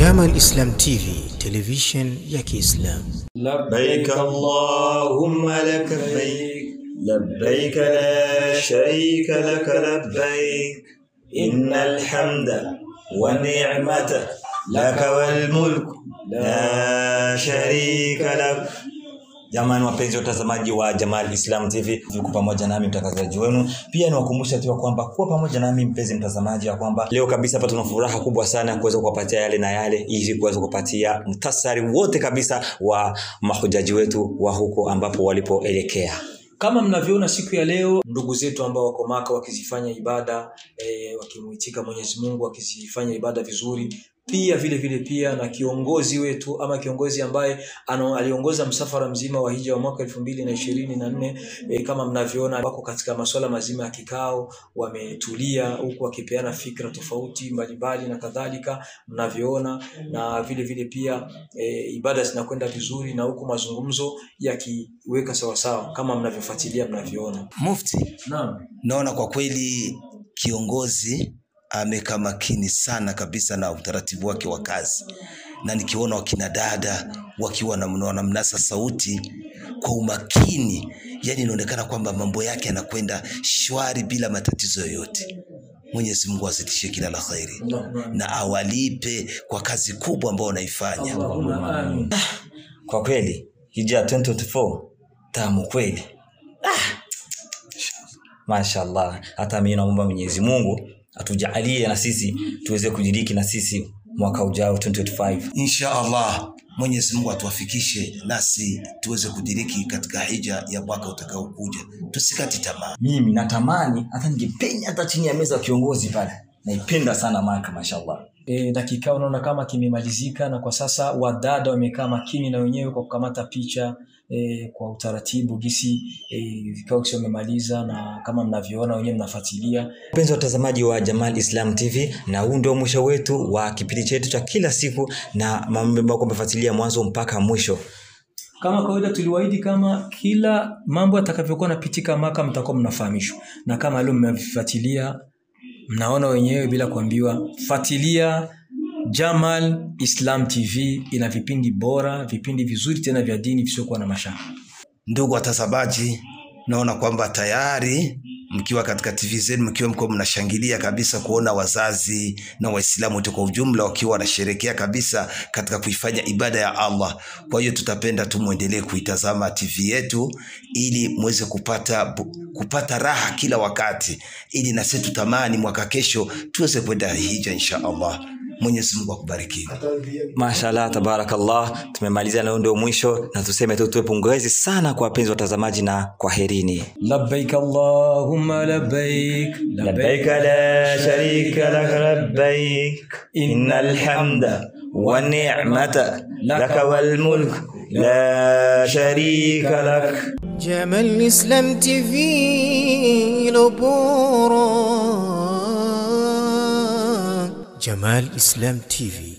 Jamal Islam TV, television ya Kiislamu. لبيك اللهم لك لبيك لبيك لا شريك لك لبيك إن الحمد والنعمة لك والملك لا شريك لك Jamani wapenzi watazamaji wa Jamal Islam TV, tuko pamoja nami mtangazaji wenu. Pia niwakumbusha tu ya kwamba kuwa pamoja nami mpenzi mtazamaji, ya kwamba leo kabisa hapa tuna furaha kubwa sana ya kuweza kuwapatia yale na yale, ili kuweza kupatia mtasari wote kabisa wa mahujaji wetu wa huko ambapo walipoelekea. kama mnavyoona siku ya leo ndugu zetu ambao wako maka wakizifanya ibada e, wakimuitika mwenyezi mungu wakizifanya ibada vizuri pia vile vile pia na kiongozi wetu ama kiongozi ambaye ano, aliongoza msafara mzima wa hija wa mwaka elfu mbili na ishirini na nne e, kama mnavyoona wako katika masuala mazima ya kikao wametulia huku wakipeana fikra tofauti mbalimbali na kadhalika mnavyoona na vile vile pia e, ibada zinakwenda vizuri na huku mazungumzo yakiweka sawasawa kama mnavyofuatilia mnavyoona Mufti, naam naona kwa kweli kiongozi amekaa makini sana kabisa na utaratibu wake wa kazi, na nikiona wakina dada wakiwa na- wanamnasa sauti kwa umakini, yani inaonekana kwamba mambo yake yanakwenda shwari bila matatizo yoyote. Mwenyezi Mungu azidishe kila la kheri na awalipe kwa kazi kubwa ambayo wanaifanya. Allahumma amin. Kwa kweli hija 2024 tamu kweli. Ah! Mashallah, hata mimi naomba Mwenyezi Mungu atujalie na sisi tuweze kudiriki na sisi mwaka ujao 2025. Insha Allah Mwenyezi Mungu atuwafikishe nasi tuweze kudiriki katika hija ya mwaka utakaokuja. Tusikati tamaa. Mimi natamani hata ningepenya hata chini ya meza ya kiongozi pale. Naipenda sana Maka mashallah. e, na kikao naona kama kimemalizika na kwa sasa wadada wamekaa makini na wenyewe kwa kukamata picha e, kwa utaratibu gisi e, vikao kisha wamemaliza na kama mnavyoona wenyewe mnafuatilia Mpenzi watazamaji wa Jamal Islam TV, na huu ndio mwisho wetu wa kipindi chetu cha kila siku na mambo ambayo kumefuatilia mwanzo mpaka mwisho. kama kawaida tuliwaahidi kama kila mambo yatakavyokuwa napitika maka mtakuwa mnafahamishwa na kama leo mmefuatilia mnaona wenyewe bila kuambiwa fuatilia jamal islam tv ina vipindi bora vipindi vizuri tena vya dini visiokuwa na mashaka Ndugu watazamaji, naona kwamba tayari mkiwa katika TV zenu mkiwa mko mnashangilia kabisa kuona wazazi na Waislamu wote kwa ujumla wakiwa wanasherekea kabisa katika kuifanya ibada ya Allah. Kwa hiyo tutapenda tu muendelee kuitazama TV yetu ili muweze kupata bu- kupata raha kila wakati, ili na sisi tutamani mwaka kesho tuweze kwenda hija insha Allah. Mwenyezi Mungu akubariki. Mashallah, tabarakallah, tumemaliza na huu ndio mwisho, na tuseme tu tuwe pongezi sana kwa wapenzi watazamaji na kwaherini. labbaik allahumma labbaik لبيك لا شريك لك لبيك إن الحمد والنعمة لك والملك لا شريك لك Jamal Islam TV lo bora. Jamal Islam TV